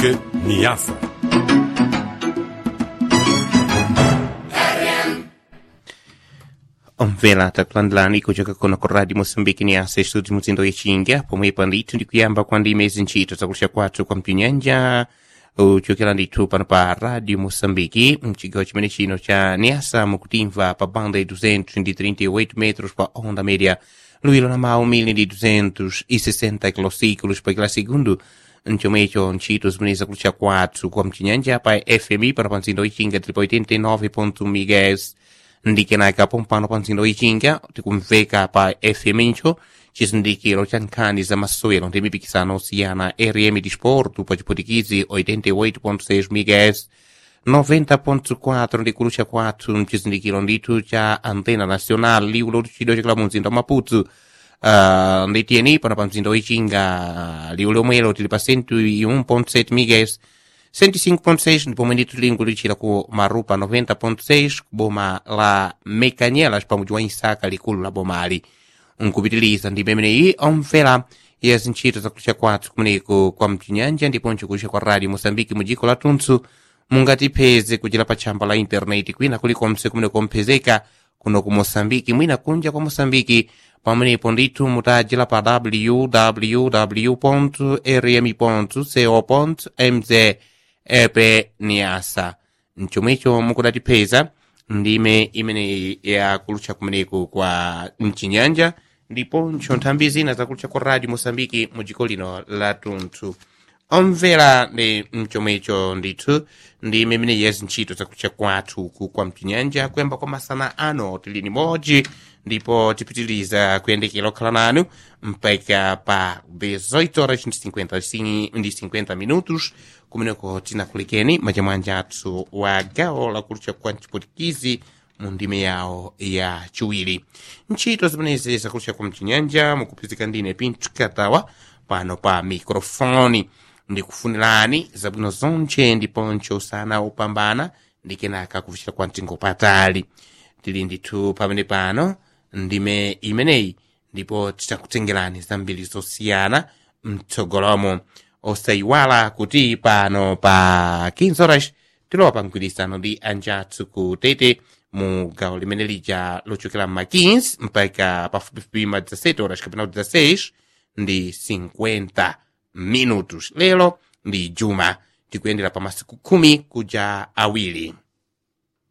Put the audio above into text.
Moçambique, Niassa. omvera takulandilani kuchoka kuno ku radio moçambique ni asa estúdio muzindo ichinga pomwe pandithu ndikuyamba kwa ndime zintchito zakulisha kwathu kwa mpinyanja uchokera ndithu pano pa radio moçambique mchigawo chimene chino cha niasa mukutimva pa banda ya 238 metros pa onda média luilo la mawu 1260 kilociclos pa kila segundo mchomwecho ntchito zimene zakulisha kwathu kwa mchinyanja pa fmi pano pa mzindo ichinga tili pa 89 MHz ndikenaka pompano pa mzindo ichinga tikumveka pa fm icho chizindikiro cha nkhani za masewero ndi mipikisano osiyana rm disporto pa chiputikizi 88.6 MHz 90.4 ndikulucha kwathu mchizindikiro ndithu cha antena nacional liwu lotchidwa chakula mu mzinda wa maputo uh, nditiyeni pano pa mzinda wichinga liwu lomwelo tili pa 101.7 MHz 105.6 ndipomwe ndithu lingu lichira ku marupa 90.6 kuboma la mekanyelas pamudzi wa isaka likulu la bomali nkupitiliza ndi imeneyi omvera ya zintchito zakulisha kwathu kumeneko kwa mchinyanja ndiponso kulisha kwa radio mosambiki mu dziko lathunthu mungatipeze kuchira pa tchamba la intaneti kwina kulikonse kumeneko mphezeka kuno ku mosambiki mwina kunja kwa mosambiki pamenepo ndithu mutajira pa www rmi co mz epe niasa mchomwecho mukudatipeza ndime imene yakulutcha kumeneko kwa mchinyanja ndiponso nthambi zina zakulutcha kwa radio mosambiki mu dziko lino la tunthu omvera ndi mchomwecho ndithu ndime imene yezi ntchito zakulutcha kwathu ku kwa mchinyanja kuyamba kwa masana ano tili ni modzi ndipo tipitiliza kuyendekera okhala nanu mpaka pa 18 horas ndi 50 ndi 50 minutos kumeneko tinakulekeni majamwanja athu wa gawo lakulutcha kwa mchipotikizi mu ndime yawo ya chiwiri ntchito zimenezi zakulutcha kwa mchinyanja mukuphizika ndine pinto katawa pano pa mikrofoni ndikufunirani zabwino zonche ndiponso usana opambana ndikenaka kuvucira kwa mtingo patali tili ndithu pamene pano ndime imeneyi ndipo titakutengerani zambiri zosiyana mtsogolomo osayiwala kuti pano pa 15 horas tilowa pa mgwirizano ndi anjathu ku tete mu gawo limene lija lochokera ma 15 mpaka pafupifupi ma 17 horas kapena 16 ndi 50 minutos lero ndi juma tikuyendera pa masiku khumi kuja awiri